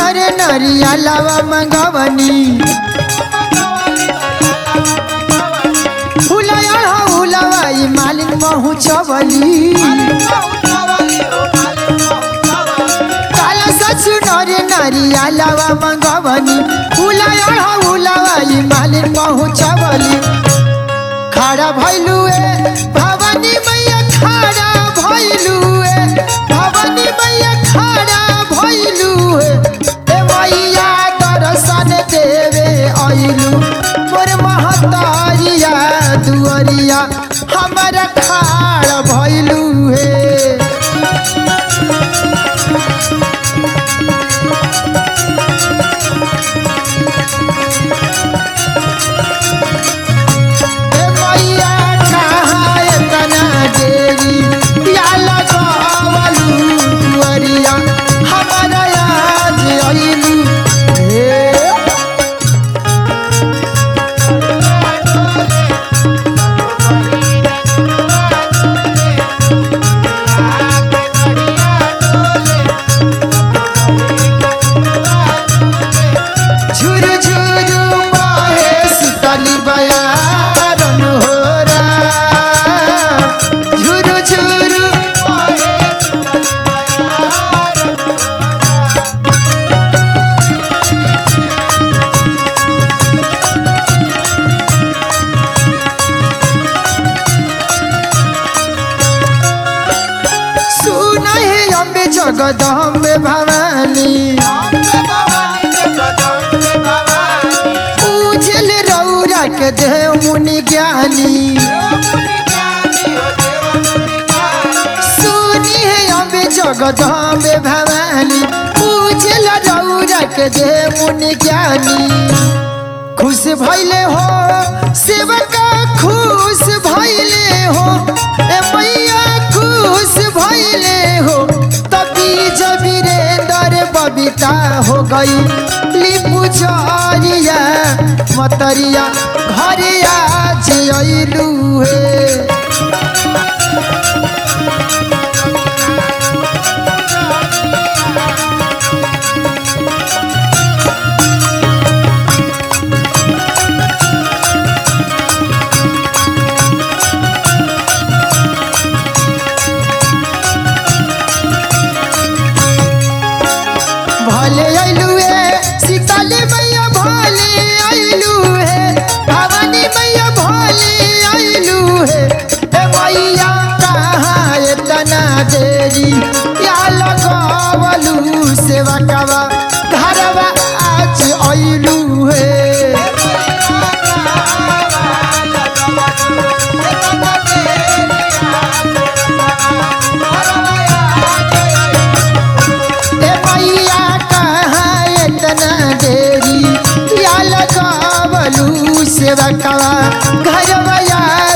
नरे नरिया लावा मंगवनी फुलाया हुलावाई मालिन पहुँचवली काला ससु नरे नरिया लावा मंगवनी फुलाया हुलावाई मालिन पहुँचवली खड़ा भैलुए भवानी मैया खड़ा भैलुए भवानी मैया खड़ा भैलुए ए मैया दर्शन देवे अइलू मोर महतारिया दुअरिया हमारा खाड़ भैलू हे ए मैया कहाँ एतना देरी या लगावलू दुअरिया हमारा आज अइलू हे झुरु झुरु बहे शीतली बयारन होरा झुरु झुरु बहे सुना है अम्बे जगदम्बे भवानी पूजल रौरा के देव मुनि ज्ञानी सुनी है अम्बे जगदम्बे भवानी पूजल रौरा के देव मुनि ज्ञानी खुश भैले हो सेवका खुश भैले हो ए मैया खुश भैले हो तभी जब वीरेंद्र बबीता हो गई लिपू जरिया मतरिया घरे आज अइलू हे भले अइलू हे सीताले मैया भले अइलू हे भवानी मैया भले अइलू हे ए मैया कहाँ एतना देरी या लगवलू सेवा कवा घरवा आज अइलू हे ए मैया कहाँ एतना देरी या लगावलू सेवा कवा घरवा